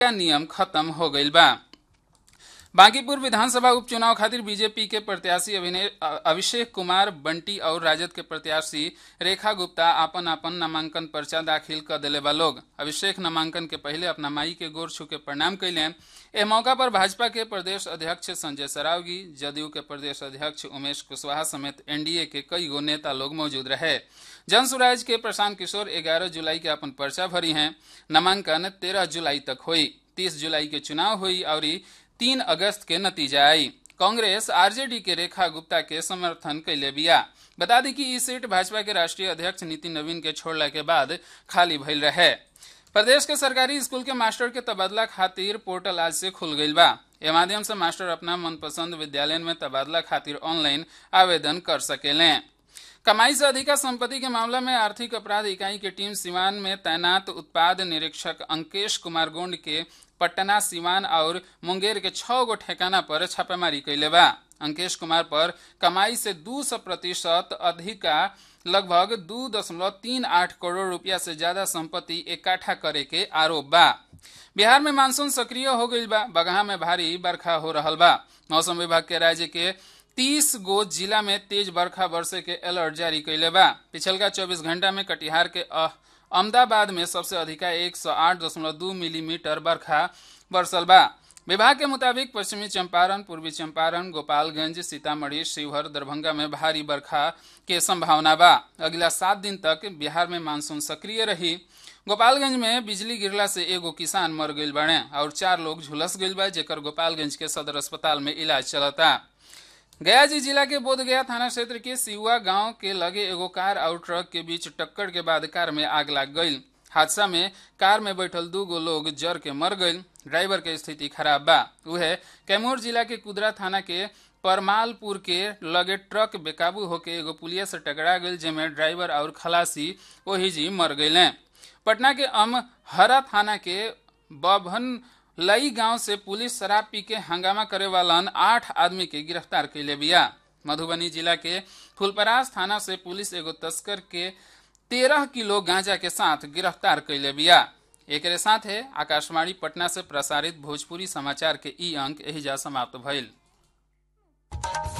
नियम खत्म हो गईल बा बांकीपुर विधानसभा उपचुनाव खातिर बीजेपी के प्रत्याशी अभिषेक कुमार बंटी और राजद के प्रत्याशी रेखा गुप्ता आपन आपन नामांकन पर्चा दाखिल कर दिले बा लोग अभिषेक नामांकन के पहले अपना माई के गोर छू के प्रणाम कैले एह मौका पर भाजपा के प्रदेश अध्यक्ष संजय सरावगी जदयू के प्रदेश अध्यक्ष उमेश कुशवाहा समेत एनडीए के कई गो नेता लोग मौजूद रहे जन सुराज के प्रशांत किशोर 11 जुलाई के अपन पर्चा भरी हैं नामांकन 13 जुलाई तक हुई 30 जुलाई के चुनाव हुई और तीन अगस्त के नतीजा आई कांग्रेस आरजेडी के रेखा गुप्ता के समर्थन कैले बिया बता दी कि ई सीट भाजपा के राष्ट्रीय अध्यक्ष नितिन नवीन के छोड़ला के बाद खाली भइल रहे प्रदेश के सरकारी स्कूल के मास्टर के तबादला खातिर पोर्टल आज से खुल गईल बा ए माध्यम से मास्टर अपना मनपसंद विद्यालय में तबादला खातिर ऑनलाइन आवेदन कर सकेले कमाई से अधिका संपत्ति के मामला में आर्थिक अपराध इकाई की टीम सिवान में तैनात उत्पाद निरीक्षक अंकेश कुमार गोंड के पटना सिवान और मुंगेर के छह गो ठेकाना पर छापेमारी कैले बा अंकेश कुमार पर कमाई से दू सौ प्रतिशत अधिका लगभग दू दशमलव तीन आठ करोड़ रुपया से ज्यादा संपत्ति इकट्ठा करे के आरोप बा बिहार में मानसून सक्रिय हो गई बा बगहा में भारी बरखा हो रहा बा मौसम विभाग के राज्य के तीस गो जिला में तेज बरखा बरसे के अलर्ट जारी कैले बा पिछलका चौबीस घंटा में कटिहार के अहमदाबाद में सबसे अधिका एक सौ आठ दशमलव दू मिलीमीटर बरखा बरसल बा विभाग के मुताबिक पश्चिमी चंपारण पूर्वी चंपारण गोपालगंज सीतामढ़ी शिवहर दरभंगा में भारी बरखा के संभावना बा अगला सात दिन तक बिहार में मानसून सक्रिय रही गोपालगंज में बिजली गिरला से एगो किसान मर गईल बने और चार लोग झुलस गईल बा जेकर गोपालगंज के सदर अस्पताल में इलाज चलता गया जी जिला के बोधगया थाना क्षेत्र के सिहुआ गांव के लगे एगो कार और ट्रक के बीच टक्कर के बाद कार में आग लग गई हादसा में कार में बैठल दू गो लोग जर के मर गई ड्राइवर के स्थिति खराब बा उहे कैमूर जिला के कुदरा थाना के परमालपुर के लगे ट्रक बेकाबू होके एगो पुलिया से टकरा गई जेमे ड्राइवर और खलासी वही जी मर गए पटना के अमहरा थाना के बभन लई गांव से पुलिस शराब पी के हंगामा करे वालन आठ आदमी के गिरफ्तार कैले बिया मधुबनी जिला के फुलपरास थाना से पुलिस एगो तस्कर के तेरह किलो गांजा के साथ गिरफ्तार कैले बिया एक साथ है आकाशवाणी पटना से प्रसारित भोजपुरी समाचार के ई अंक एहिजा समाप्त भइल